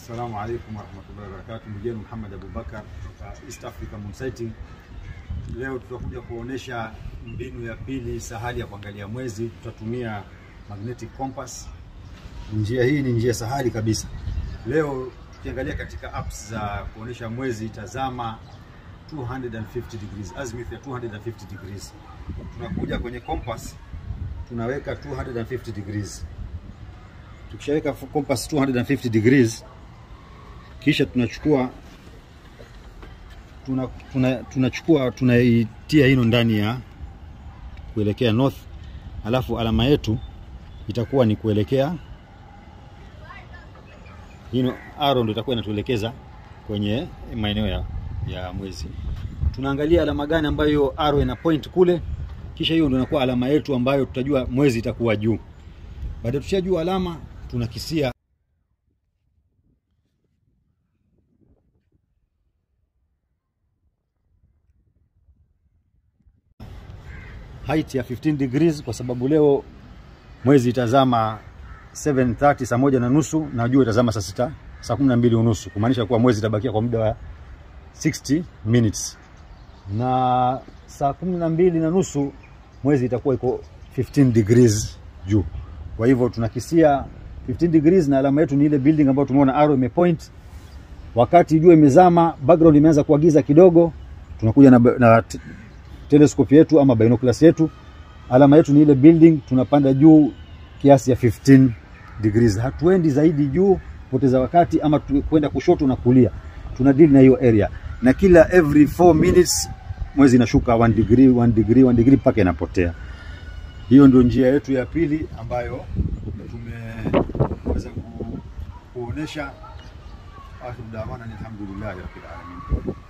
Assalamu alaikum warahmatullahi wabarakatuh. Ndugu yenu Muhammad Abubakar kutoka East Africa Moon Sighting. Leo tutakuja kuonesha mbinu ya pili sahali ya kuangalia mwezi. Tutatumia magnetic compass. Njia hii ni njia sahali kabisa. Leo tukiangalia katika apps za kuonesha mwezi, tazama 250 degrees, azimuth ya 250 degrees. Tunakuja kwenye compass, tunaweka 250 degrees. Tukishaweka compass 250 degrees, kisha tunachukua tuna, tuna, tunachukua tunaitia hino ndani ya kuelekea north, alafu alama yetu itakuwa ni kuelekea hino, arrow ndio itakuwa inatuelekeza kwenye maeneo ya, ya mwezi. Tunaangalia alama gani ambayo hiyo arrow ina point kule, kisha hiyo ndio inakuwa alama yetu ambayo tutajua mwezi itakuwa juu. Baada ya tushajua alama, tunakisia height ya 15 degrees kwa sababu leo mwezi itazama 7:30 saa moja na nusu na jua itazama saa sita saa kumi na mbili unusu kumaanisha kuwa mwezi itabakia kwa muda wa 60 minutes na saa kumi na mbili na nusu mwezi itakuwa iko 15 degrees juu. Kwa hivyo tunakisia 15 degrees na alama yetu ni ile building ambayo tumeona arrow imepoint. Wakati jua imezama, background imeanza kuagiza kidogo, tunakuja na, na telescope yetu ama binoculars yetu, alama yetu ni ile building, tunapanda juu kiasi ya 15 degrees. Hatuendi zaidi juu poteza wakati ama kwenda kushoto na kulia, tuna deal na hiyo area, na kila every 4 minutes mwezi inashuka 1 degree 1 degree 1 degree mpaka inapotea. Hiyo ndio njia yetu ya pili ambayo tumeweza ku, kuonesha. Akhiru dawana alhamdulillahi rabbil alamin.